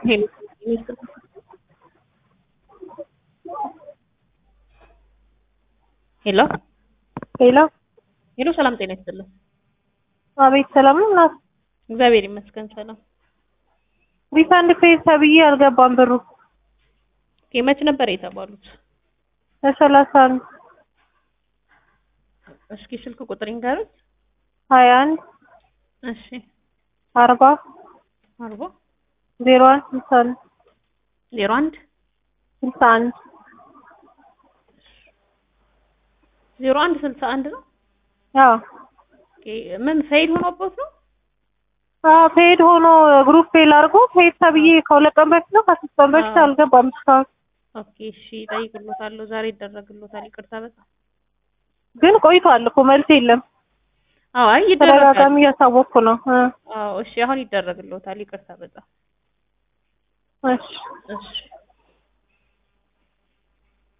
ሄሎ ሄሎ ሄሎ ሄሎ፣ ሰላም ጤና ይስጥልን። አቤት ሰላም ነው እናት እግዚአብሔር ይመስገን ሰላም። ሪፋንድ ፔጅ ተብዬ አልገባም ብሩ ኦኬ፣ መች ነበር የተባሉት? ለሰላሳ አንድ እስኪ ስልክ ቁጥር ይንገሩኝ። ሀያ አንድ እሺ፣ አርባ አርባ ዜሮ አንድ ስልሳ አንድ ዜሮ አንድ ስልሳ አንድ ዜሮ አንድ ስልሳ አንድ ነው። አዎ ኦኬ፣ ምን ፌል ሆኖበት ነው? አዎ ፔድ ሆኖ ግሩፕ ፌል አድርጎ ፔድ ተብዬ ከሁለት ቀን በፊት ነው ከሶስት ቀን በፊት አዎ። አልገባም እስካሁን ኦኬ፣ እሺ፣ እጠይቅሎታለሁ። ዛሬ ይደረግሎታል። ይቅርታ በጣም ግን ቆይቷል እኮ መልስ የለም አዎ፣ አይ ይደረጋል። ተደጋጋሚ እያሳወቅኩ ነው እ አዎ፣ እሺ፣ አሁን ይደረግሎታል። ይቅርታ በጣም እሺ እሺ